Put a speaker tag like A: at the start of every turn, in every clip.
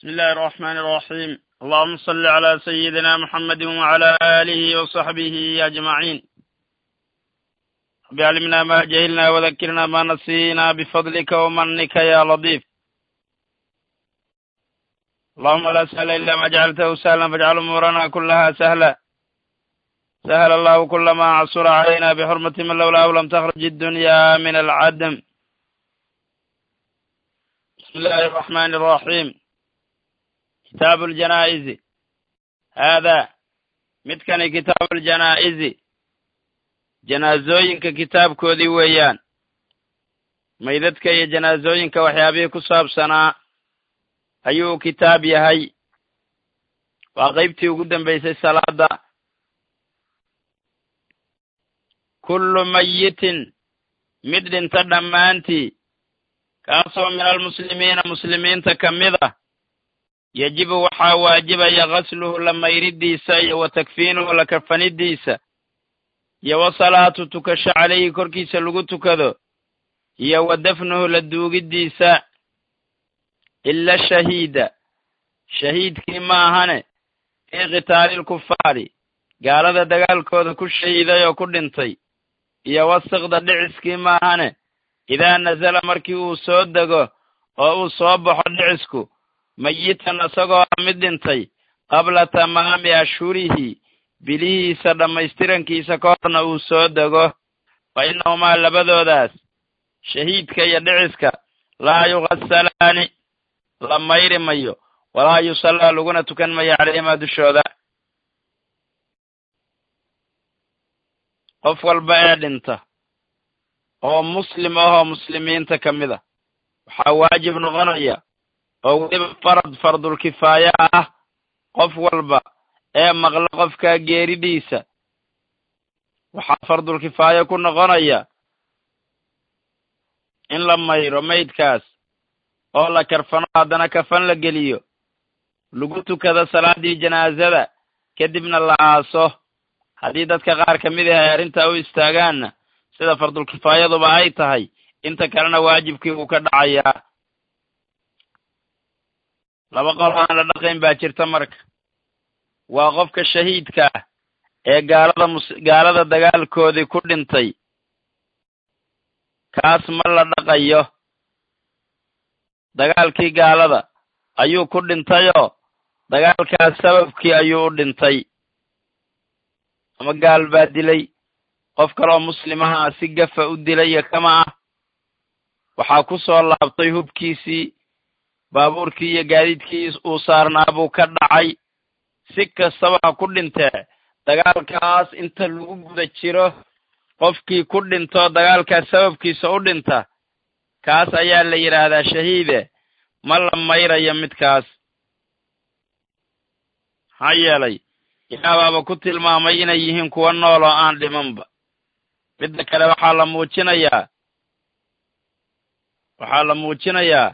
A: بسم الله الرحمن الرحيم اللهم صل على سيدنا محمد وعلى آله وصحبه أجمعين رب علمنا ما جهلنا وذكرنا ما نسينا بفضلك ومنك يا لطيف اللهم لا سهل إلا ما جعلته سهلا فاجعل أمورنا كلها سهلا سهل الله كل ما عصر علينا بحرمة من لولاه لم تخرج الدنيا من العدم بسم الله الرحمن الرحيم kitaabu aljanaa'izi haadaa midkani kitaabu aljanaa'izi janaasooyinka kitaabkoodii weeyaan maydadka iyo janaasooyinka waxyaabihii ku saabsanaa ayuu kitaab yahay waa qeybtii ugu dambaysay salaada kullu mayitin mid dhinta dhammaantii kaasoo min almuslimiina muslimiinta ka mid ah yajibu waxaa waajibaya gasluhu la mayridiisa iyo wa takfiinuhu la kafanidiisa iyo wa salaatu tukasho calayhi korkiisa lagu tukado iyo wa dafnuhu la duugiddiisa ila shahiida shahiidkii ma ahane fii qitaalilkufaari gaalada dagaalkooda ku shahiiday oo ku dhintay iyo wasikda dhiciskii ma ahane idaa nasala markii uu soo dego oo uu soo baxo dhicisku mayitan isagoo mid dhintay qabla tamaami ashhurihi bilihiisa dhammaystirankiisa ka horna uu soo dego fa innahumaa labadoodaas shahiidka iyo dhiciska laa yugasalaani la mayri mayo walaa yusallaa laguna tukan mayo calayhimaa dushooda qof walba ee dhinta oo muslim ahoo muslimiinta ka mid a waxaa waajib noqonaya oo weliba farad fardulkifaaya ah qof walba ee maqlo qofkaa geeridiisa waxaa fardulkifaaya ku noqonaya in la mayro maydkaas oo la karfano haddana kafan la geliyo lagu tukado salaaddii janaasada kadibna la aaso haddii dadka qaar ka mid ah ay arrintaa u istaagaanna sida fardulkifaayaduba ay tahay inta kalena waajibkii uu ka dhacayaa laba qol aan la dhaqayn baa jirta marka waa qofka shahiidka ah ee gaalada mus gaalada dagaalkoodii ku dhintay kaas ma la dhaqayo dagaalkii gaalada ayuu ku dhintayoo dagaalkaas sababkii ayuu u dhintay ama gaal baa dilay qof kaleoo muslimaha ah si gafa u dilay iyo kama ah waxaa ku soo laabtay hubkiisii baabuurkii iyo gaadiidkii uu saarnaa buu ka dhacay si kastaba ha ku dhintee dagaalkaas inta lagu guda jiro qofkii ku dhinto dagaalkaas sababkiisa u dhinta kaas ayaa la yidhaahdaa shahiide ma la mayrayo midkaas maxaa yeelay ilaabaaba ku tilmaamay inay yihiin kuwa nool oo aan dhimanba midda kale waxaa la muujinayaa waxaa la muujinayaa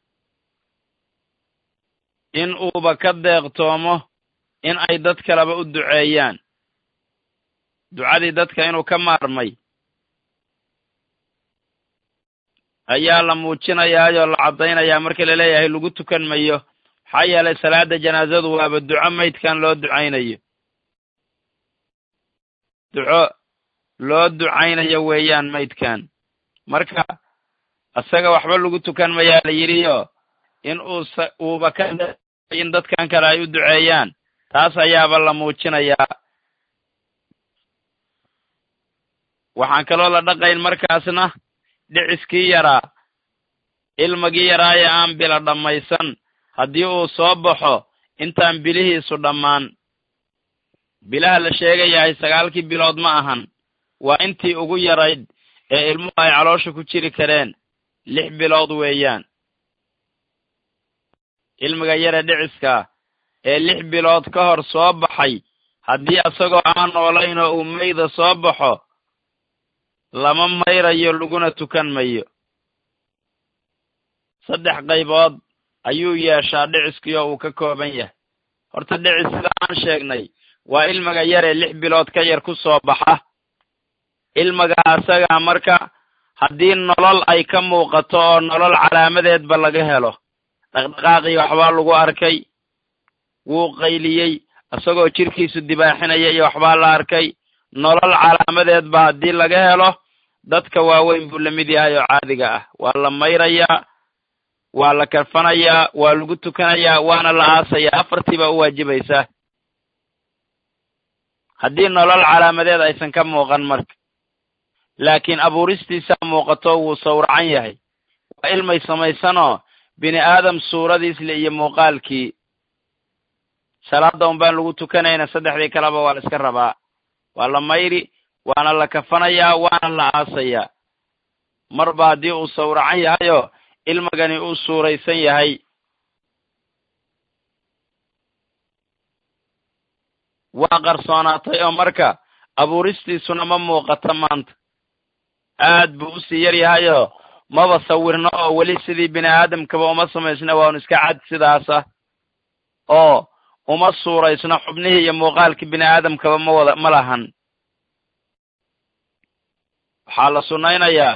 A: in uuba ka deeqtoomo in ay dad kaleba u duceeyaan ducadii dadka inuu ka maarmay ayaa la muujinayaayoo la caddaynayaa marka la leeyahay lagu tukan mayo maxaa yeelay salaada janaasadu waaba duco maydkan loo ducaynayo duco loo ducaynayo weeyaan maydkan marka isaga waxba lagu tukan mayaa la yidhiyo in uus uuba ka in dadkan kale ay u duceeyaan taas ayaaba la muujinayaa waxaan kaloo la dhaqayn markaasna dhiciskii yaraa ilmagii yaraa ee aan bila dhammaysan haddii uu soo baxo intaan bilihiisu dhammaan bilaha la sheegayahay sagaalkii bilood ma ahan waa intii ugu yarayd ee ilmuhu ay caloosha ku jiri kareen lix bilood weeyaan ilmiga yare dhiciskaa ee lix bilood ka hor soo baxay haddii isagoo aan noolayn oo uu mayda soo baxo lama mayrayo laguna tukan mayo saddex qaybood ayuu yeeshaa dhiciskii oo uu ka kooban yahay horta dhicis sida aan sheegnay waa ilmiga yaree lix bilood ka yar ku soo baxa ilmiga asagaa marka haddii nolol ay ka muuqato oo nolol calaamadeedba laga helo dhaqdhaqaaqii waxbaa lagu arkay wuu qayliyey isagoo jirkiisu dibaaxinaya iyo waxbaa la arkay nolol calaamadeed ba haddii laga helo dadka waaweyn buu la mid yahay oo caadiga ah waa la mayrayaa waa la karfanayaa waa lagu tukanayaa waana la aasayaa afartii baa u waajibaysaa haddii nolol calaamadeed aysan ka muuqan marka laakiin abuuristiisaa muuqato wuu sawracan yahay waa ilmay samaysanoo bini aadam suuradiisle iyo muuqaalkii salaada un baan lagu tukanayna saddexdii kaleba waa la iska rabaa waa la mayri waana la kafanayaa waana la aasayaa marba haddii uu sawracan yahayoo ilmagani uu suuraysan yahay waa qarsoonaatay oo marka abuuristiisuna ma muuqato maanta aad buu usii yar yahayoo maba sawirno oo weli sidii bini aadamkaba uma samaysna waanu iska cad sidaas ah oo uma suuraysno xubnihii iyo muuqaalkii bini aadamkaba ma wada ma lahan waxaa la sunnaynayaa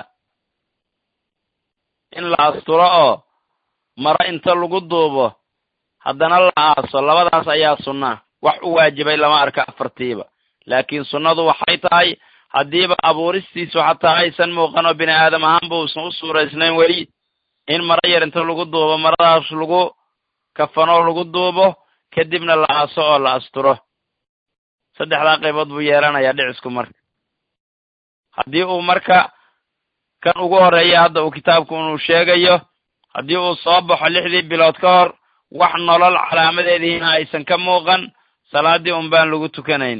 A: in la asturo oo maro inta lagu duubo haddana la aaso labadaas ayaa sunnaa wax u waajibay lama arka afartiiba laakiin sunnadu waxay tahay haddiiba abuuristiisu xataa aysan muuqan oo bini aadam ahaanba uusan u suuraysnayn weli in maro yar inta lagu duubo maradaas lagu kafanoo lagu duubo kadibna la aaso oo la asturo saddexdaa qaybood buu yeelanayaa dhicisku marka haddii uu marka kan ugu horreeya hadda uu kitaabku inuu sheegayo haddii uu soo baxo lixdii bilood ka hor wax nolol calaamadeedihiina aysan ka muuqan salaaddii un baan lagu tukanayn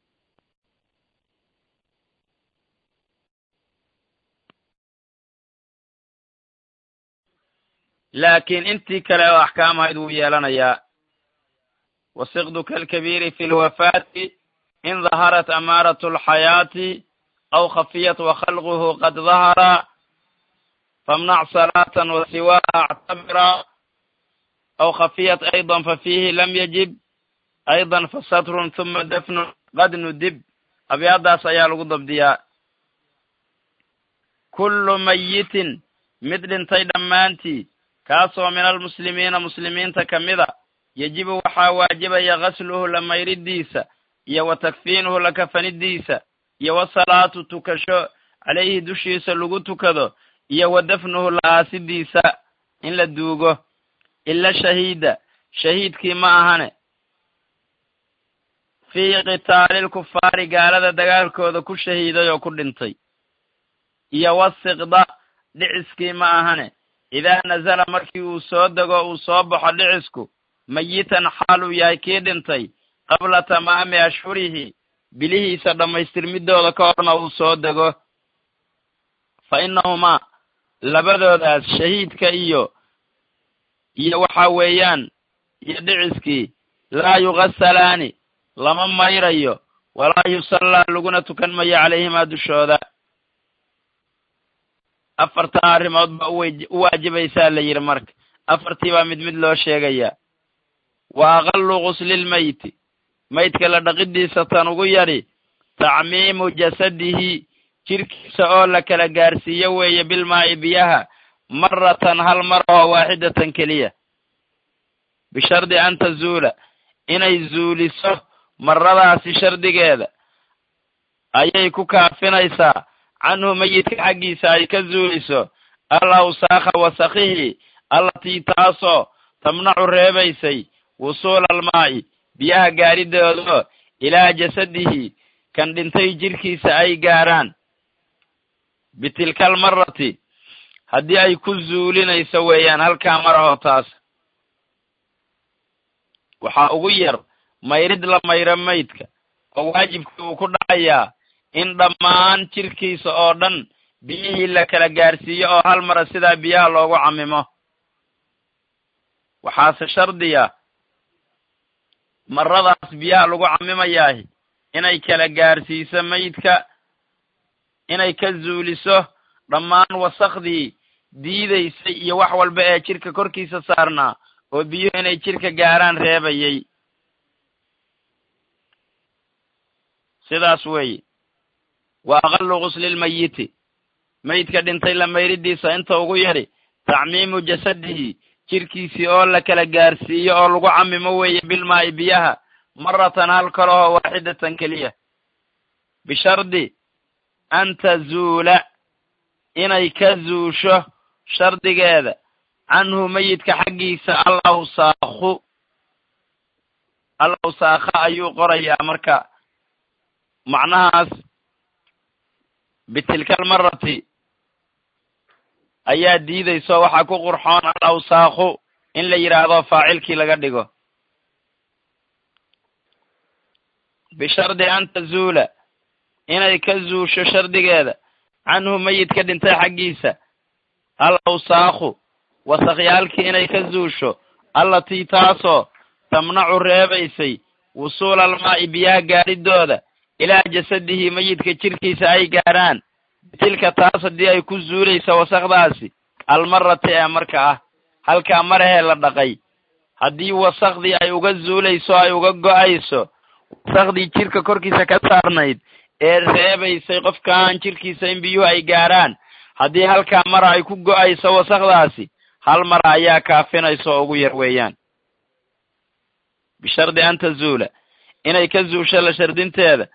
A: laakiin intii kale oo axkaam ahayd wuu yeelanayaa wasiqdu kalkabiiri fi lwafaati in daharat amaaratu alxayaati aw khafiyat wakhalquhu qad dahara famnac salaatan wasiwaha actabira aw khafiyat ayضa fafiihi lam yajib ayضa fasatrun huma dafnun qad nudib abyaadaas ayaa lagu dabdiyaa kullu mayitin mid dhintay dhammaantii kaasoo min almuslimiina muslimiinta ka mida yejibu waxaa waajibaya gasluhu la mayridiisa iyo wa takfiinuhu la kafanidiisa iyo wasalaatu tukasho calayhi dushiisa lagu tukado iyo wa dafnuhu la aasidiisa in la duugo ila shahiida shahiidkii ma ahane fii qitaali lkufaari gaalada dagaalkooda ku shahiiday oo ku dhintay iyo wasiqda dhiciskii ma ahane idaa nazala markii uu soo dego uu soo baxo dhicisku mayitan xaal uu yahay kii dhintay qabla tamaami ashhurihi bilihiisa dhammaystirmidooda ka horna uu soo dego fa innahumaa labadoodaas shahiidka iyo iyo waxa weeyaan iyo dhiciskii laa yugasalaani lama mayrayo walaa yusallaa laguna tukan mayo calayhimaa dushooda afartan arrimood baa u waajibaysaa la yidhi marka afartii baa mid mid loo sheegayaa wa aqallu guslilmeyti maydka la dhaqidiisa tan ugu yadhi tacmiimu jasadihi jirkiisa oo la kala gaarsiiyo weeye bilmaa'i biyaha maratan hal mar oo waaxidatan keliya bishardi an tazuula inay zuuliso maradaasi shardigeeda ayay ku kaafinaysaa canhu meyidka xaggiisa ay ka zuuliso al awsaakha wasakhihi allatii taasoo tamnacu reebaysay wusuula almaa'i biyaha gaaridoodoo ilaa jasadihi kan dhintay jirkiisa ay gaaraan bitilka almarati haddii ay ku zuulinayso weeyaan halkaa mar oo taas waxaa ugu yar mayrid la mayro maydka oo waajibkii uu ku dhacayaa in dhammaan jirkiisa oo dhan biyihii la kala gaarsiiyo oo hal mara sidaa biyaha loogu camimo waxaase shardiya maradaas biyaha lagu camimayaahi inay kala gaarsiiso maydka inay ka zuuliso dhammaan wasakhdii diidaysay iyo wax walba ee jirka korkiisa saarnaa oo biyuhu inay jirka gaaraan reebayay sidaas weeye wa aqallu guslilmayiti maydka dhintay la mayridiisa inta ugu yadhi tacmiimu jasadihi jirkiisii oo la kala gaarsiiyo oo lagu camimo weeye bilmaa'i biyaha maratan hal kalehoo waaxidatan keliya bishardi an tazuula inay ka zuusho shardigeeda canhu meyidka xaggiisa al awsaakhu al awsaakha ayuu qorayaa marka macnahaas bitilka almarati ayaa diidayso waxaa ku qurxoon al awsaakhu in la yidhaahdo faacilkii laga dhigo bishardi an tazuula inay ka zuusho shardigeeda canhu meyidka dhintay xaggiisa al awsaakhu wasakyaalkii inay ka zuusho allatii taasoo tamnacu reebaysay wusuula almaa'i biyaha gaadhidooda ilaa jasadihi meyidka jirkiisa ay gaadhaan bitilka taas haddii ay ku zuulaysa wasakdaasi almarati ee marka ah halkaa marahee la dhaqay haddii wasakdii ay uga zuulayso ay uga go'ayso wasakdii jirka korkiisa ka saarnayd ee reebaysay qofkaan jirkiisa in biyuhu ay gaadhaan haddii halkaa mara ay ku go'ayso wasakdaasi hal mara ayaa kaafinaysa oo ugu yar weeyaan bishardi an tazuula inay ka zuusho la shardinteeda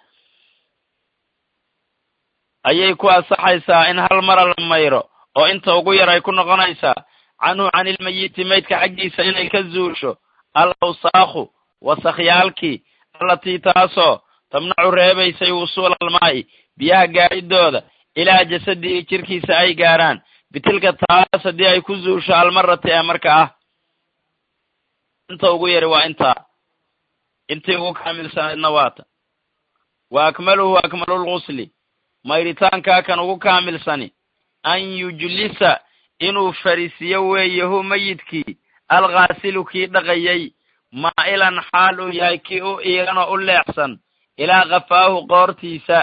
A: ayay ku asaxaysaa in hal mara la mayro oo inta ugu yar ay ku noqonaysaa canhu canilmeyiti maydka xaggiisa inay ka zuusho al awsaakhu wasakhyaalkii allatii taasoo tamnacu reebaysay wusuula almaa'i biyaha gaadhidooda ilaa jasadihi jirkiisa ay gaadhaan bitilka taas haddii ay ku zuusho almarati ee marka ah inta ugu yari waa intaa intii ugu kaamilsanaydna waata wa akmaluhu akmalulgusli mayritaankaa kan ugu kaamilsani an yujlisa inuu fariisiyo weeye hu meyidkii alghaasilu kii dhaqayay maa'ilan xaal uu yahay kii u iilan oo u leexsan ilaa kafaahu qoortiisa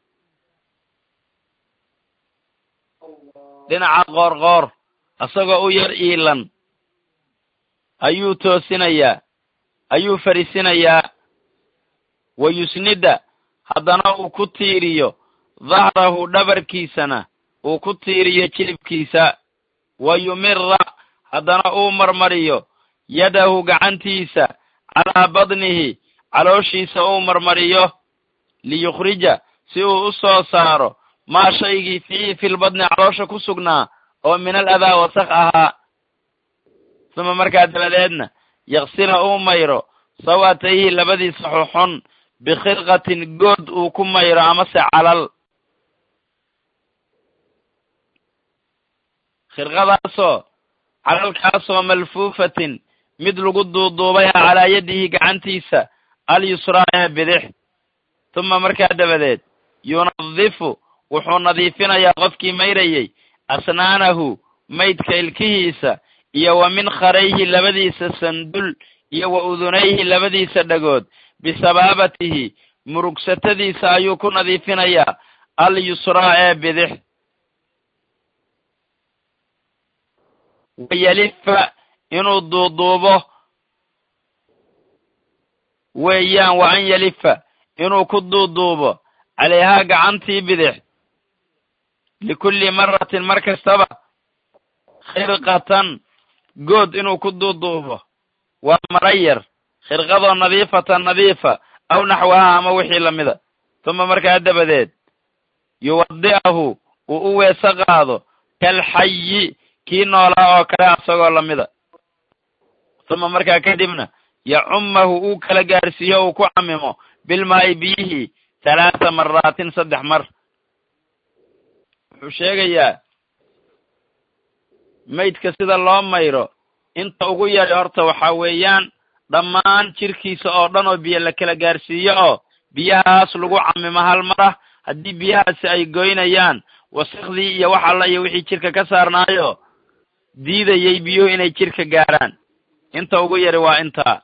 A: dhinaca qoorqoor isagoo u yar iilan ayuu toosinayaa ayuu fariisinayaa wa yusnida haddana uu ku tiiriyo dahrahu dhabarkiisana uu ku tiiriyo jilibkiisa wa yumira haddana uu marmariyo yadahu gacantiisa calaa badnihi calooshiisa uu marmariyo liyukhrija si uu u soo saaro maa shaygii fiihi filbadni caloosha ku sugnaa oo min al adaa wasakh ahaa suma markaa dabadeedna yaksila uu mayro sawatayhi labadiisa xuxun bikhirqatin good uu ku mayro amase calal khirqadaasoo calalkaasoo malfuufatin mid lagu duuduubay ah calaa yadihi gacantiisa alyusraa ee bidix tuma markaa dabadeed yunadifu wuxuu nadiifinayaa qofkii mayrayey asnaanahu maydka ilkihiisa iyo wa min kharayhi labadiisa sandul iyo wa udunayhi labadiisa dhagood bisabaabatihi murugsatadiisa ayuu ku nadiifinayaa alyusraa ee bidix wayalifa inuu duuduubo weeyaan wa an yalifa inuu ku duuduubo calayhaa gacantii bidix likulli maratin mar kastaba khirqatan good inuu ku duuduubo waa marayar khirqadoo nadiifatan nadiifa aw naxwaha ama wixii lamida tuma markaa dabadeed yuwadi'ahu uu u weeso qaado kalxayi kii noolaa oo kale asagoo lamida tuma markaa kadibna yacummahu uu kala gaarsiiyo uu ku camimo bilmaa'i biyihii halaatha maraatin saddex mar wuxuu sheegayaa maydka sida loo mayro inta ugu yari horta waxaa weeyaan dhammaan jirkiisa oo dhan oo biyo la kala gaarsiiyo oo biyahaas lagu camimo hal mar ah haddii biyahaasi ay goynayaan wasakdii iyo wax alla iyo wixii jirka ka saarnaayo diidayay biyuhu inay jirka gaarhaan inta ugu yari waa intaa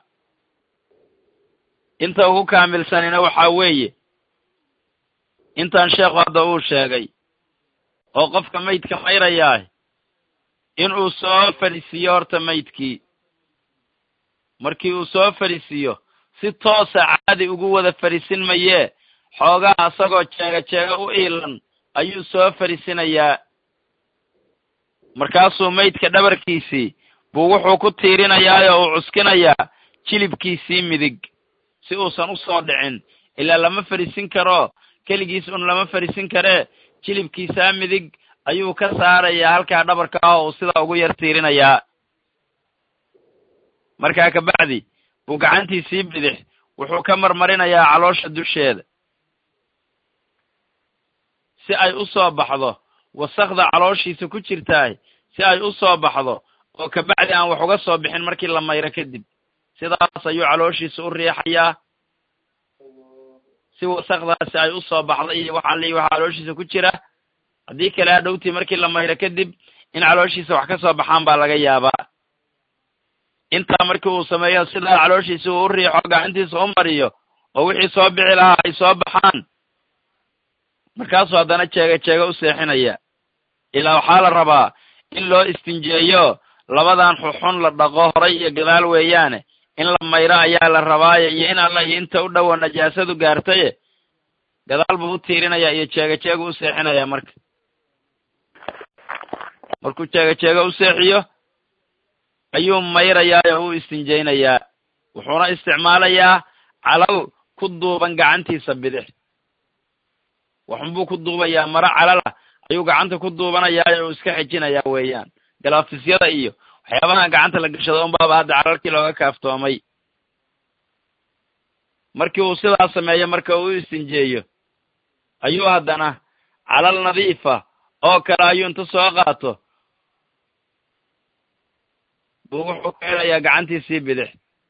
A: inta ugu kaamilsanina waxaa weeye intaan sheekhu hadda uu sheegay oo qofka maydka mayrayaah inuu soo fadhisiiyo horta maydkii markii uu soo fadhisiiyo si toosa caadi ugu wada fadhisin mayee xoogaa isagoo jeega jeega u iilan ayuu soo fadhisinayaa markaasuu maydka dhabarkiisii buu wuxuu ku tiirinayaa oo uu cuskinayaa jilibkiisii midig si uusan u soo dhicin ilaa lama fariisin karo keligiis un lama fariisin karee jilibkiisaa midig ayuu ka saarayaa halkaa dhabarka ah oo uu sidaa ugu yar tiirinayaa markaa kabacdi buu gacantiisii bidix wuxuu ka marmarinayaa caloosha dusheeda si ay u soo baxdo wasakda calooshiisa ku jirtaay si ay u soo baxdo oo kabacdi aan wax uga soo bixin markii la mayro kadib sidaas ayuu calooshiisa u riixayaa si wasakdaasi ay u soo baxdo iyo waxaa lii waxa calooshiisa ku jira haddii kale hadhowtii markii la mayro kadib in calooshiisa wax ka soo baxaan baa laga yaabaa intaa markii uu sameeyo sidaa calooshiisa uu u riixo gacantiisa u mariyo oo wixii soo bixi lahaa ay soo baxaan markaasuu haddana jeega jeega u seexinaya ilaa waxaa la rabaa in loo istinjeeyo labadan xuxun la dhaqo horay iyo gadaal weeyaane in la mayro ayaa la rabaaye iyo in alla iyo inta u dhowa najaasadu gaartaye gadaal buu u tiirinaya iyo jeega jeega u seexinaya marka markuu jeega jeega u seexiyo ayuu mayrayaa oo u istinjaynayaa wuxuuna isticmaalayaa calal ku duuban gacantiisa bidix waxunbuu ku duubayaa maro calala ayuu gacanta ku duubanayaa oo iska xejinayaa weeyaan galaafisyada iyo waxyaabaha gacanta la gashado unbaaba hadda calalkii looga kaaftoomay markii uu sidaa sameeyo marka uu u istinjeeyo ayuu haddana calal nadiifa oo kale ayuu inta soo qaato buu wuxuu ka helayaa gacantiisii bidix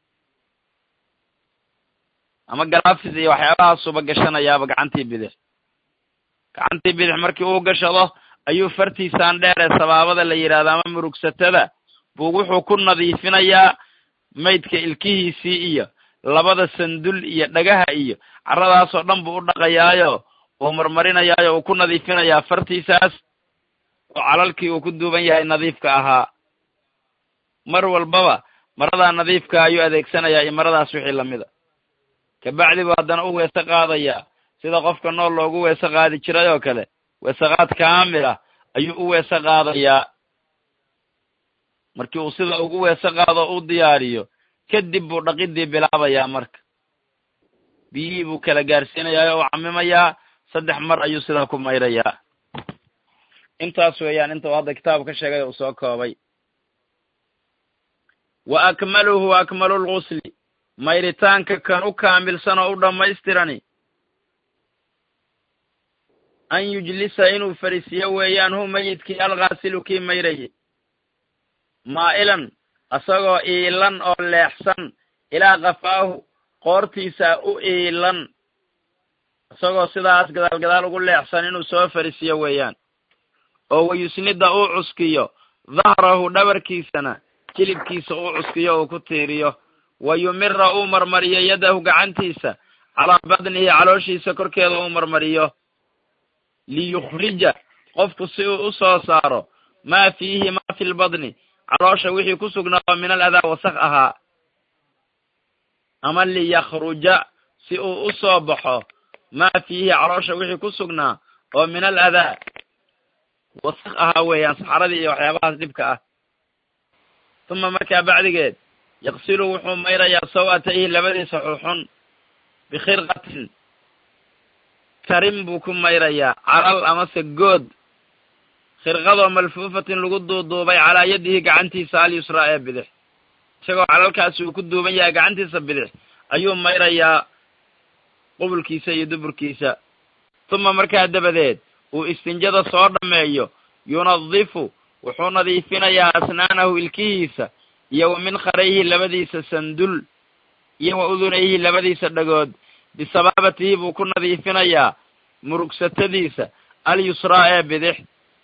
A: ama galaafis iyo waxyaabahaasuba gashanayaaba gacantii bidix gacantii bidix markii uu gashado ayuu fartiisaan dheer ee sabaabada la yidhahdo ama murugsatada buu wuxuu ku nadiifinayaa maydka ilkihiisii iyo labada sandul iyo dhagaha iyo carradaasoo dhan buu u dhaqayaayo uu marmarinayaayo uu ku nadiifinayaa fartiisaas oo calalkii uu ku duuban yahay nadiifka ahaa mar walbaba maradaa nadiifka ayuu adeegsanayaa iyo maradaas wixii lamida kabacdi buu haddana u weese qaadayaa sida qofka nool loogu weese qaadi jiray oo kale weeseqaad kaamil ah ayuu u weese qaadayaa markii uu sida ugu weese qaado u diyaariyo kadib buu dhaqidii bilaabayaa marka biyihii buu kala gaarsiinayaa oo u camimayaa saddex mar ayuu sidaa ku mayrayaa intaas weeyaan inta uu hadda kitaab ka sheegay uu soo koobay wa akmaluhu akmalu lgusli mayritaanka kan u kaamilsan oo u dhammaystirani an yujlisa inuu fariisiyo weeyaan hu mayidkii alghaasilu kii mayraye maa'ilan asagoo iilan oo leexsan ilaa kafaahu qoortiisa u iilan isagoo sidaas gadaal gadaal ugu leexsan inuu soo fariisiyo weeyaan oo wayusnida uu cuskiyo dahrahu dhabarkiisana jilibkiisa uu cuskiyo uu ku tiiriyo wa yumira uu marmariyo yadahu gacantiisa calaa badnihi calooshiisa korkeeda uu marmariyo liyukhrija qofku si uu u soo saaro maa fiihi maa fi lbadni caloosha wixii ku sugnaa oo min al adaa wasaq ahaa ama liyakhruja si uu u soo baxo maa fiihi caloosha wixii ku sugnaa oo min al adaa wasaq ahaa weeyaan saxaradii iyo waxyaabahaas dhibka ah uma markaa bacdigeed yaqsilu wuxuu mayrayaa saw'atayhi labadiisa xuxun bikhirqatin tarin buu ku mayrayaa calal amase good khirqadoo malfuufatin lagu duuduubay calaa yadihi gacantiisa alyusraa ee bidix isagoo calalkaasi uu ku duuban yahay gacantiisa bidix ayuu mayrayaa qubulkiisa iyo duburkiisa uma markaa dabadeed uu istinjada soo dhammeeyo yunadifu wuxuu nadiifinayaa asnaanahu ilkihiisa iyo wa minkarayhi labadiisa sandul iyo wa udunayhi labadiisa dhagood bisabaabatihi buu ku nadiifinayaa murugsatadiisa alyusraa ee bidix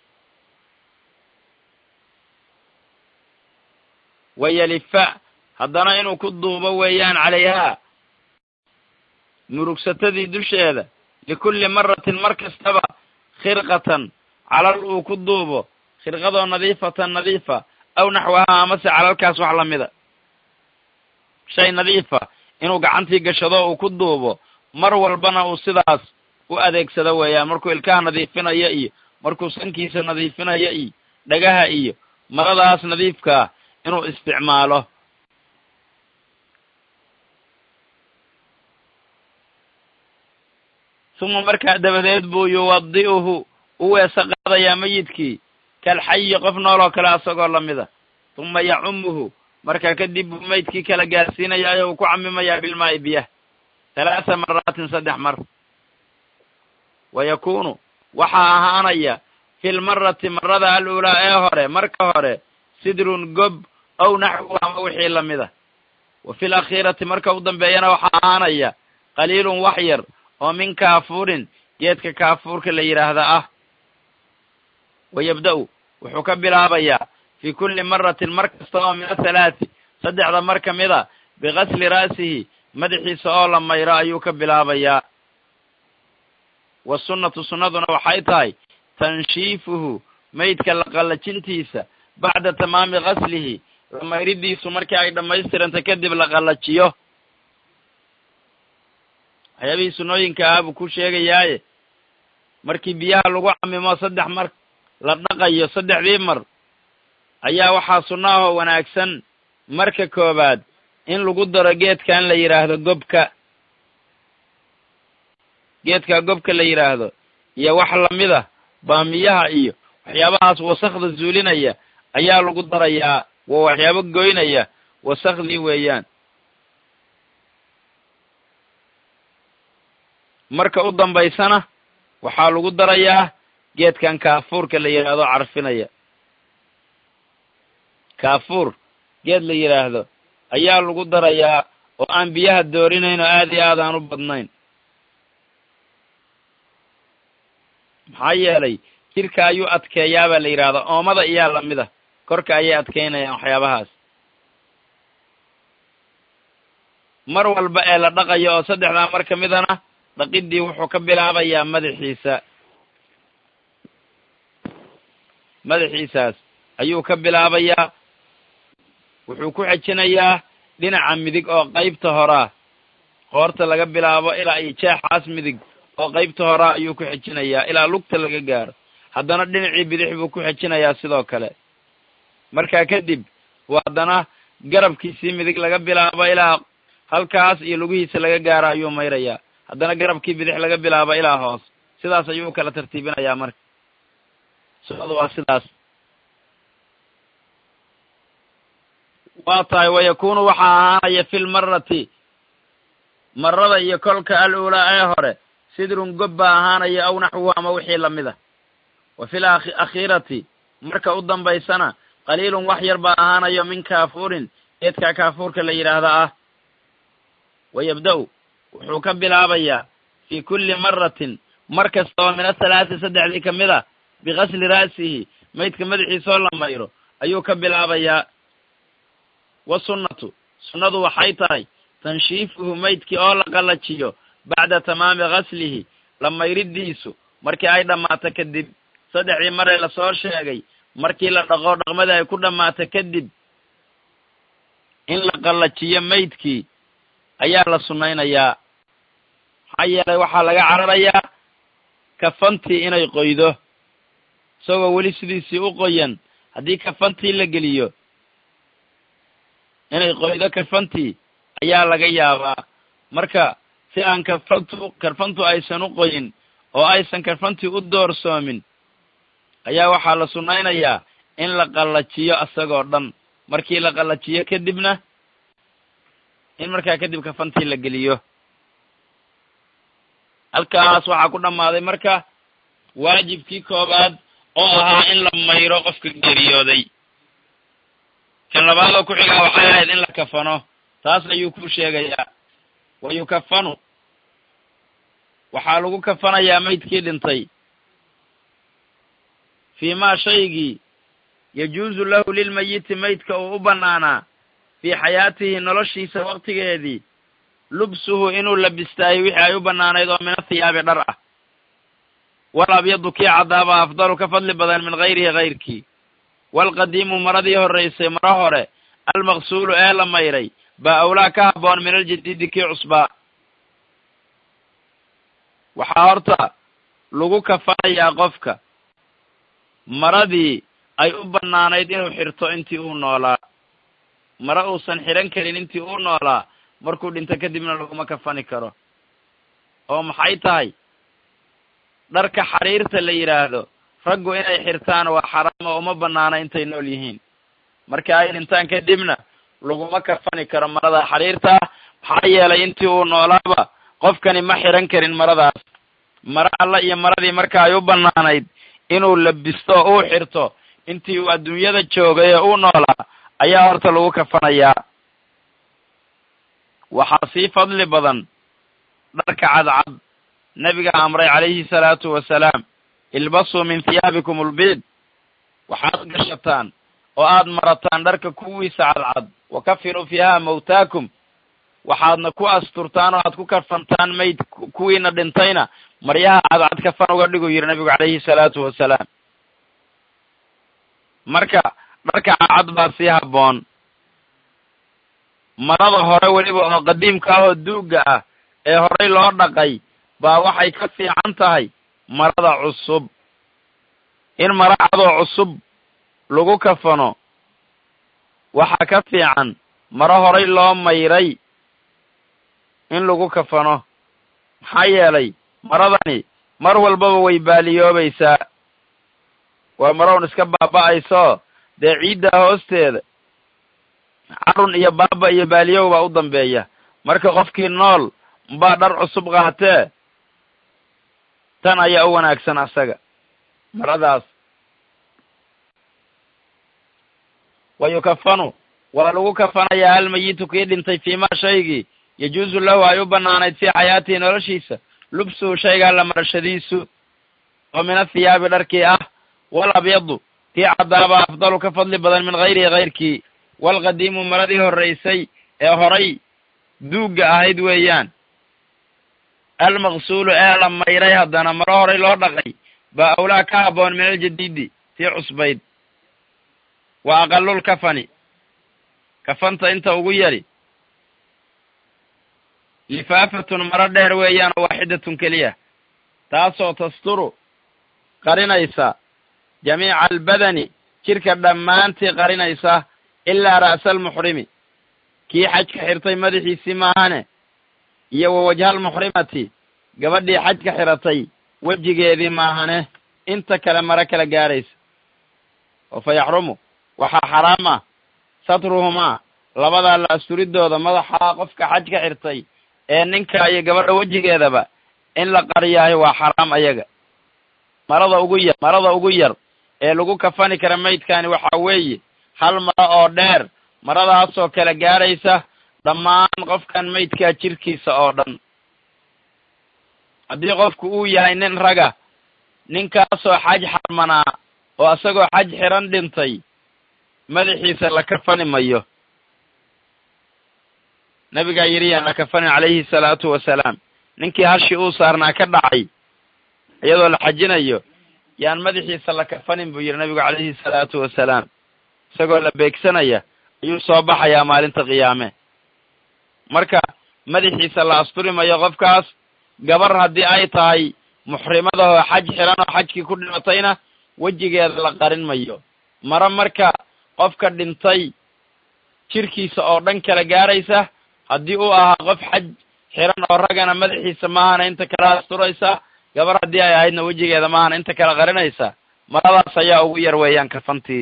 A: wayalifa haddana inuu ku duubo weeyaan calayhaa murugsatadii dusheeda likulli maratin mar kastaba khirqatan calal uu ku duubo khirqadoo nadiifatan nadiifa aw naxwahaa amase calalkaas wax lamida shay nadiifa inuu gacantii gashado uu ku duubo mar walbana uu sidaas u adeegsado weeyaan markuu ilkaha nadiifinayo iyo markuu sankiisa nadiifinayo iyo dhagaha iyo maradaas nadiifkaa inuu isticmaalo uma markaa dabadeed buu yuwadi'uhu u weese qaadayaa meyidkii kalxayi qof nool oo kale asagoo lamida uma yacumuhu markaa kadib buu meydkii kala gaarsiinayaa oo uu ku camimayaa bilmaa'i biyah halaatha maraatin saddex mar wa yakunu waxaa ahaanaya fi lmarati marada aluulaa ee hore marka hore sidrun gob ow naxwu ama wixii lamida wa fi lakhiirati marka u dambeeyana waxaa ahaanaya qaliilun wax yar oo min kaafuurin geedka kaafuurka la yidhaahda ah wa yabda'u wuxuu ka bilaabayaa fii kulli maratin mar kasta oo min athalaati saddexda mar ka mid a bigasli ra'sihi madaxiisa oo la mayro ayuu ka bilaabayaa wasunnatu sunnaduna waxay tahay tanshiifuhu meydka la qallajintiisa bacda tamaami gaslihi la mayridiisu markii ay dhammaystiranta kadib la qallajiyo waxyaabihii sunnooyinka ah buu ku sheegayaaye markii biyaha lagu camimo saddex mar la dhaqayo saddexdii mar ayaa waxaa sunno ahoo wanaagsan marka koowaad in lagu daro geedkan la yidhaahdo gobka geedka gobka la yidhaahdo iyo wax lamid a baamiyaha iyo waxyaabahaas wasakda zuulinaya ayaa lagu darayaa waa waxyaabo goynaya wasakdii weeyaan marka u dambaysana waxaa lagu darayaa geedkan kaafuurka la yidhaahdo carfinaya kaafuur geed la yidhaahdo ayaa lagu darayaa oo aan biyaha doorinayn oo aad iyo aad aan u badnayn maxaa yeelay jirka ayuu adkeeyaa baa la yidhaahdaa oomada iyaa lamid ah korka ayay adkeynayaan waxyaabahaas mar walba ee la dhaqayo oo saddexdaa mar ka midana dhaqiddii wuxuu ka bilaabayaa madaxiisa madaxiisaas ayuu ka bilaabayaa wuxuu ku xejinayaa dhinaca midig oo qaybta horaa qoorta laga bilaabo ilaa iyo jeexaas midig oo qaybta horaa ayuu ku xejinayaa ilaa lugta laga gaaro haddana dhinacii bidix buu ku xejinayaa sidoo kale markaa kadib waa haddana garabkiisii midig laga bilaabo ilaa halkaas iyo lugihiisa laga gaaro ayuu mayrayaa haddana garabkii bidix laga bilaabo ilaa hoos sidaas ayuu kala tartiibinayaa marka sunnadu waa sidaas waa tahay wayakunu waxaa ahaanaya fi lmarati marada iyo kolka al-uulaa ee hore sidrun gob baa ahaanaya aw naxwuhu ama wixii lamid a wa fi lakhiirati marka u dambaysana qaliilun wax yar baa ahaanayo min kaafuurin geedka kaafuurka la yidhaahda ah wa yabda'u wuxuu ka bilaabayaa fii kulli maratin mar kasta oo min athalaati saddexdii ka mid a bigasli ra'sihi maydka madaxiisoo la mayro ayuu ka bilaabayaa wasunnatu sunnadu waxay tahay tanshiifuhu maydkii oo la qallajiyo bacda tamaami gaslihi la mayridiisu markii ay dhammaato kadib saddexdii maree lasoo sheegay markii la dhaqo dhaqmadii ay ku dhammaato kadib in la qallajiyo maydkii ayaa la sunnaynayaa maxaa yeelay waxaa laga cararayaa kafantii inay qoydo isagoo weli sidiisii u qoyan haddii kafantii la geliyo inay qoydo kafantii ayaa laga yaabaa marka si aan kafantu karfantu aysan u qoyin oo aysan karfantii u doorsoomin ayaa waxaa la sunnaynayaa in la qallajiyo isagoo dhan markii la qallajiyo kadibna in markaa kadib kafantii la geliyo halkaas waxaa ku dhammaaday marka waajibkii koobaad oo ahaa in la mayro qofka geeriyooday kan labaadoo ku xigaa waxay ahayd in la kafano taas ayuu ku sheegayaa wa yukafanu waxaa lagu kafanayaa maydkii dhintay fii maa shaygii yajuusu lahu lilmayiti maydka uu u bannaanaa fii xayaatihi noloshiisa waqtigeedii lubsuhu inuu labistaayo wixii ay u bannaanayd oo min athiyaabi dhar ah wal abyadu kii caddaaba afdalu ka fadli badan min hayrihi hayrkii waalqadiimu maradii horraysay maro hore almaqsuulu ee la mayray baa awlaa ka habboon min aljadiidi kii cusbaa waxaa horta lagu kafanayaa qofka maradii ay u bannaanayd inuu xirto intii uu noolaa mare uusan xidhan karin intii uu noolaa markuu dhinto kadibna laguma kafani karo oo maxay tahay dharka xariirta la yidhaahdo raggu inay xirtaan waa xaraam oo uma banaana intay nool yihiin marka ay dhintaan kadibna laguma kafani karo marada xariirta ah maxaa yeelay intii uu noolaaba qofkani ma xidhan karin maradaas mare alla iyo maradii marka ay u banaanayd inuu labisto o uu xirto intii uu adduunyada joogay ee uu noolaa ayaa horta lagu kafanayaa waxaa sii fadli badan dharka cadcad nebiga amray calayhi salaatu wasalaam ilbasuu min hiyaabikum ulbiid waxaad gashataan oo aad marataan dharka kuwiisa cadcad wa kafiruu fiiha mawtaakum waxaadna ku asturtaan oo aad ku kafantaan mayd kuwiina dhintayna maryaha cadcad kafan uga dhiguu yidhi nabigu calayhi salaatu wasalaam marka dharka cadcad baa sii habboon marada hore weliba oo qadiimka ah oo duugga ah ee horey loo dhaqay baa waxay ka fiican tahay marada cusub in mara cadoo cusub lagu kafano waxaa ka fiican maro horay loo mayray in lagu kafano maxaa yeelay maradani mar walbaba way baaliyoobaysaa waa marown iska baaba'ayso dee ciidda hoosteeda carun iyo baaba iyo baaliyow baa u dambeeya marka qofkii nool mbaa dhar cusub qaatee tan ayaa u wanaagsan asaga maradaas wa yukafanu waa lagu kafanayaa almayitu kii dhintay fiimaa shaygii yajuusu lahu ay u banaanayd fii xayaatihi noloshiisa lubsuhu shaygaa la marashadiisu oo min athiyaabi dharkii ah wal abyadu kii caddaaba afdalu ka fadli badan min hayrihi hayrkii walqadiimu maradii horraysay ee horay duugga ahayd weeyaan almaqsuulu ee la mayray haddana maro horay loo dhaqay baa awlaa ka habboon min aljadiidi tii cusbayd wa aqalul kafani kafanta inta ugu yari lifaafatun maro dheer weeyaan oo waaxidatun keliya taasoo tasturu qarinaysa jamiica albadani jidhka dhammaantii qarinaysa ilaa ra'sa almuxrimi kii xajka xirtay madaxiisii maahane iyo wa wajhaalmuxrimati gabadhii xajka xiratay wejigeedii maahane inta kale maro kala gaaraysa oo fa yaxrumu waxaa xaraam ah satruhumaa labadaa la asturidooda madaxa qofka xajka xirtay ee ninka iyo gabadha wejigeedaba in la qariyaayo waa xaraam ayaga marada ugu yar marada ugu yar ee lagu kafani kara maydkani waxaa weeye hal maro oo dheer maradaasoo kala gaaraysa dhammaan qofkan maydkaa jirkiisa oo dhan haddii qofku uu yahay nin raga ninkaasoo xaj xarmanaa oo isagoo xaj xiran dhintay madaxiisa la kafani mayo nabigaa yidhi yaan la kafanin calayhi salaatu wasalaam ninkii hashii uu saarnaa ka dhacay iyadoo la xajinayo yaan madaxiisa la kafanin buu yidhi nabigu calayhi salaatu wasalaam isagoo la beegsanaya ayuu soo baxayaa maalinta qiyaame marka madaxiisa la asturi mayo qofkaas gabar haddii ay tahay muxrimadahoo xaj xiran oo xajkii ku dhimatayna wejigeeda la qarin mayo maro marka qofka dhintay jirkiisa oo dhan kala gaaraysa haddii uu ahaa qof xaj xiran oo ragana madaxiisa maahana inta kala asturaysa gabar haddii ay ahaydna wejigeeda maahana inta kala qarinaysa maradaas ayaa ugu yar weeyaan kafantii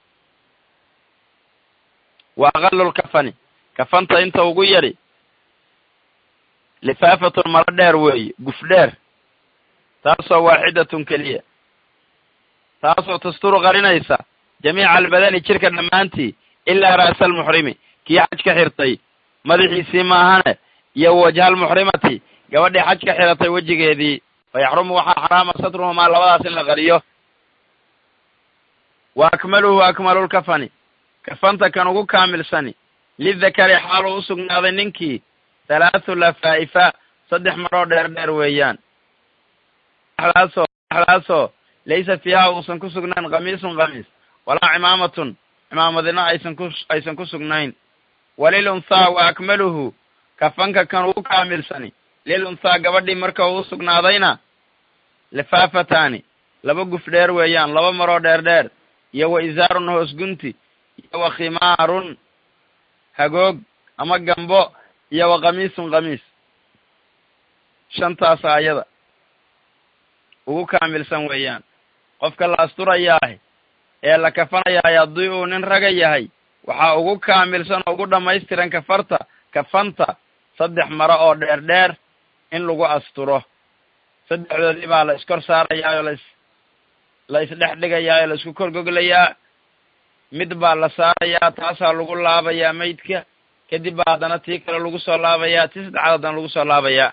A: wa aqalul kafani kafanta inta ugu yari lifaafatun maro dheer weeye guf dheer taasoo waaxidatun keliya taasoo tasturu qarinaysa jamiica albadani jirka dhammaantii ilaa ra'sa almuxrimi kii xajka xirtay madaxiisii maahane iyo wajhaalmuxrimati gabadhii xajka xiratay wejigeedii fa yaxrumu waxaa xaraama satruhumaa labadaas in la qariyo wa akmaluhu akmalulkafani kafanta kan ugu kaamilsani lidakari xaaluu u sugnaaday ninkii halaathu lafaa'ifa saddex maroo dheer dheer weeyaan daasoo daasoo laysa fiiha uusan ku sugnayn kamiisun kamiis walaa cimaamatun cimaamadina aysan ku aysan ku sugnayn walil unthaa wa akmaluhu kafanka kan ugu kaamilsani lil unthaa gabadhii marka uu usugnaadayna lifaafataani laba guf dheer weeyaan laba maroo dheer dheer iyo wa isaarun hoos gunti iyo wa khimaarun hagoog ama gambo iyo wa qamiisun qamiis shantaasa ayada ugu kaamilsan weeyaan qofka la asturayaah ee la kafanayahay haddii uu nin raga yahay waxaa ugu kaamilsan oo ugu dhammaystiran kafarta kafanta saddex maro oo dheer dheer in lagu asturo saddexdoodii baa la iskor saarayaa oo las la isdhex dhigayaa oo la isku kor goglayaa mid baa la saarayaa taasaa lagu laabayaa maydka kadib baa haddana tii kale lagu soo laabayaa tii saddexaad haddana lagu soo laabayaa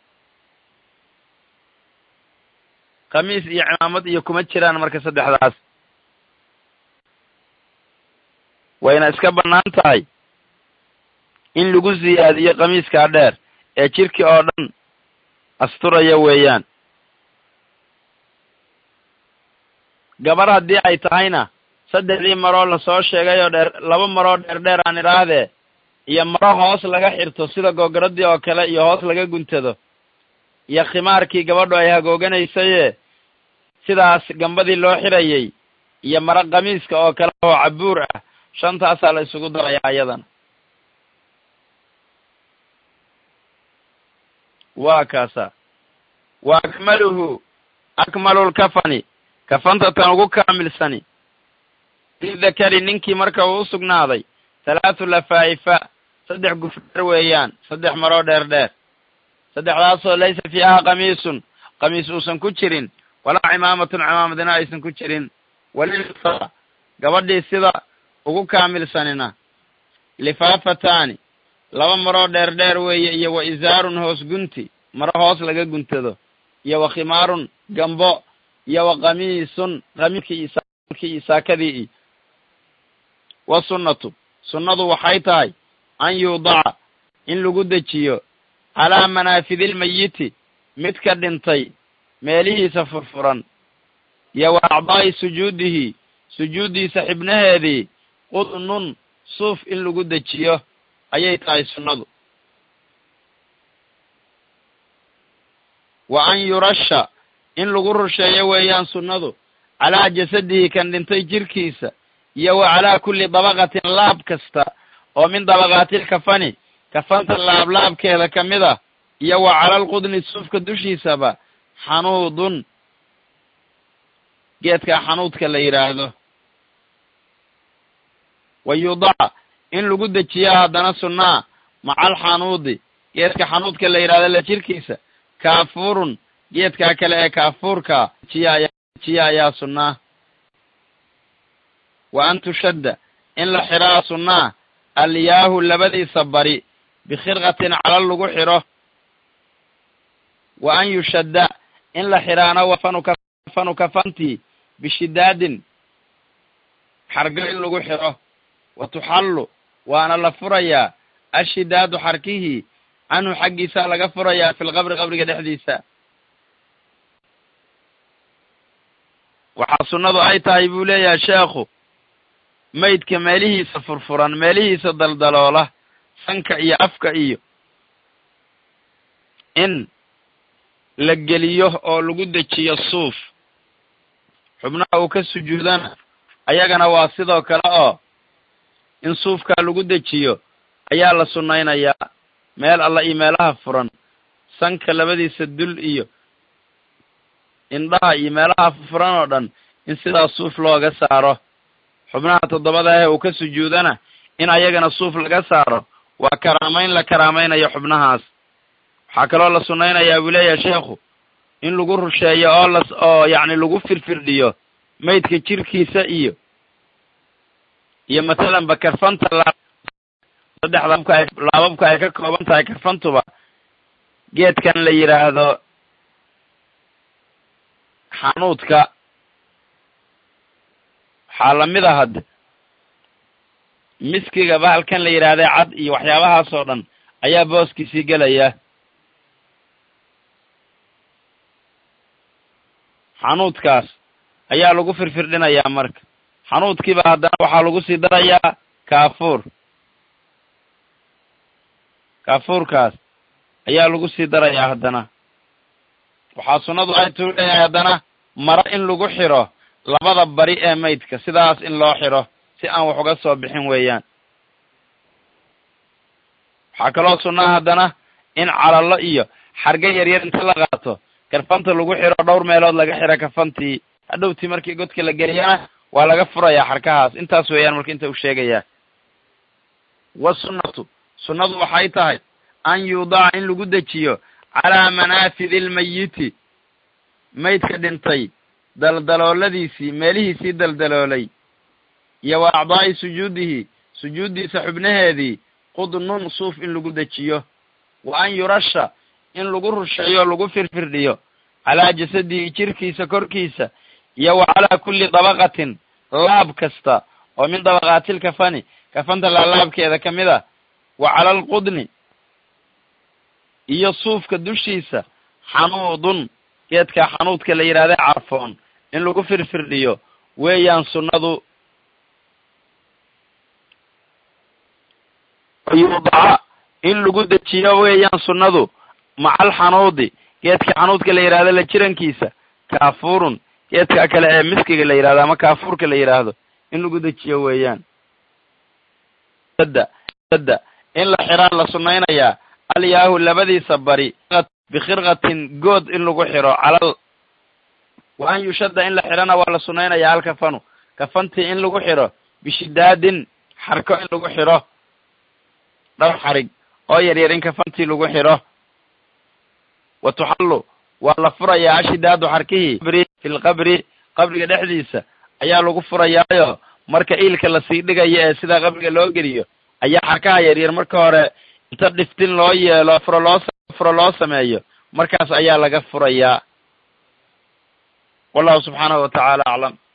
A: khamiis iyo cimaamad iyo kuma jiraan marka saddexdaas wayna iska bannaan tahay in lagu siyaadiyo khamiiskaa dheer ee jirki oo dhan asturaya weeyaan gabar haddii ay tahayna saddexdii maroo lasoo sheegay oo dheer laba maroo dheer dheer aan idhaahdee iyo maro hoos laga xirto sida googaradii oo kale iyo hoos laga guntado iyo khimaarkii gabadhu ay hagooganaysaye sidaas gambadii loo xirayay iyo maro khamiiska oo kale oo cabuur ah shantaasaa la isugu darayaa ayadana waa kaasa wa akmaluhu akmalulkafani kafanta tan ugu kaamilsani lidakari ninkii marka uu u sugnaaday halaathu lafaa'ifa saddex gufdheer weeyaan saddex maroo dheer dheer saddexdaasoo laysa fiiha qamiisun qamiis uusan ku jirin walaa cimaamatun cimaamadina aysan ku jirin walilfa gabadhii sida ugu kaamilsanina lifaafataani laba maroo dheer dheer weeye iyo wa isaarun hoos gunti maro hoos laga guntado iyo wa khimaarun gambo iyo wa qamiisun qamiiskii iyo saakadii wa sunnatu sunnadu waxay tahay an yuudaca in lagu dejiyo calaa manaafidilmayiti midka dhintay meelihiisa furfuran iyo wa acdaa'i sujuudihi sujuuddiisa xibnaheedii qudnun suuf in lagu dejiyo ayay tahay sunnadu wa an yurasha in lagu rusheeyo weeyaan sunnadu calaa jasadihi kan dhintay jirkiisa iyo wa calaa kulli dabaqatin laab kasta oo min dabaqaatil kafani kafanta laablaabkeeda ka mid ah iyo wa calal qudni suufka dushiisaba xanuudun geedkaa xanuudka la yidhaahdo wa yudaca in lagu dejiyo haddana sunnaa macal xanuudi geedka xanuudka la yidhahdo la jirkiisa kaafuurun geedkaa kale ee kaafuurka jiya ayaa sunnaa wa an tushadda in la xiraa sunnaa alyaahu labadiisa bari bikhirqatin calal lagu xidho wa an yushadda in la xidhaana wafanu kafantii bishidaadin xargo in lagu xidho wa tuxallu waana la furayaa ashidaadu xarkihii canhu xaggiisaa laga furayaa fi lqabri qabriga dhexdiisa waxaa sunnadu ay tahay buu leeyahay sheekhu maydka meelihiisa furfuran meelihiisa daldaloola sanka iyo afka iyo in la geliyo oo lagu dejiyo suuf xubnaha uu ka sujuudana ayagana waa sidoo kale oo in suufkaa lagu dejiyo ayaa la sunnaynayaa meel alla iyo meelaha furan sanka labadiisa dul iyo indhaha iyo meelaha furan oo dhan in sidaas suuf looga saaro xubnaha toddobada ee uu ka sujuudana in ayagana suuf laga saaro waa karaamayn la karaamaynayo xubnahaas waxaa kaloo la sunnaynayaa buu leeyahay sheekhu in lagu rusheeyo oo la oo yacni lagu firfirdhiyo maydka jirkiisa iyo iyo mathalanba karfanta laa saddexda laababka ay laababka ay ka kooban tahay karfantuba geedkan la yidhaahdo xanuudka waxaa lamid a hadde miskiga bahalkan la yidhaahday cad iyo waxyaabahaas oo dhan ayaa booskiisii gelaya xanuudkaas ayaa lagu firfirdhinayaa marka xanuudkiiba haddana waxaa lagu sii darayaa kaafuur kaafuurkaas ayaa lagu sii darayaa haddana waxaa sunnadu ay tuu leeyahay haddana maro in lagu xidho labada bari ee maydka sidaas in loo xidho si aan wax uga soo bixin weeyaan waxaa kaloo sunnaa haddana in calallo iyo xarga yaryar inta la qaato karfanta lagu xiro dhowr meelood laga xiro kafantii hadhowtii markii godka la geliyana waa laga furayaa xarkahaas intaas weeyaan marka inta uu sheegayaa wasunnatu sunnadu waxay tahay an yuudaca in lagu dejiyo calaa manaafidi lmayiti maydka dhintay daldalooladiisii meelihiisii daldaloolay iyo wa acdaa'i sujuudihi sujuuddiisa xubnaheedii qudnun suuf in lagu dejiyo wa an yurasha in lagu rusheeyo lagu firfirdhiyo calaa jasadihi jirkiisa korkiisa iyo wa calaa kulli dabaqatin laab kasta oo min dabaqaatil kafani kafanta laalaabkeeda ka mid a wa cala alqudni iyo suufka dushiisa xanuudun geedka xanuudka la yidhahda carfoon in lagu firfirdhiyo weeyaan sunnadu yuudaca in lagu dejiyo weeyaan sunnadu macal xanuudi geedka xanuudka la yidhahdo la jirankiisa kaafuurun geedka kale ee miskiga la yidhahdo ama kaafuurka la yidhaahdo in lagu dejiyo weeyaan da da in la xiraa la sunnaynayaa alyaahu labadiisa bari bikhirqatin good in lagu xiro calal wa an yushadda in la xirana waa la sunnaynayaa alkafanu kafantii in lagu xiro bishidaadin xarko in lagu xiro dhowr xarig oo yaryar in kafantii lagu xiro wa tuxallu waa la furayaa ashidaadu xarkihii fi lqabri qabriga dhexdiisa ayaa lagu furayaayo marka iilka lasii dhigayo ee sidaa qabriga loo geliyo ayaa xarkaha yaryar marka hore inta dhiftin loo yeelo furo loo furo loo sameeyo markaas ayaa laga furayaa wallahu subxaanahu wa tacaala aclam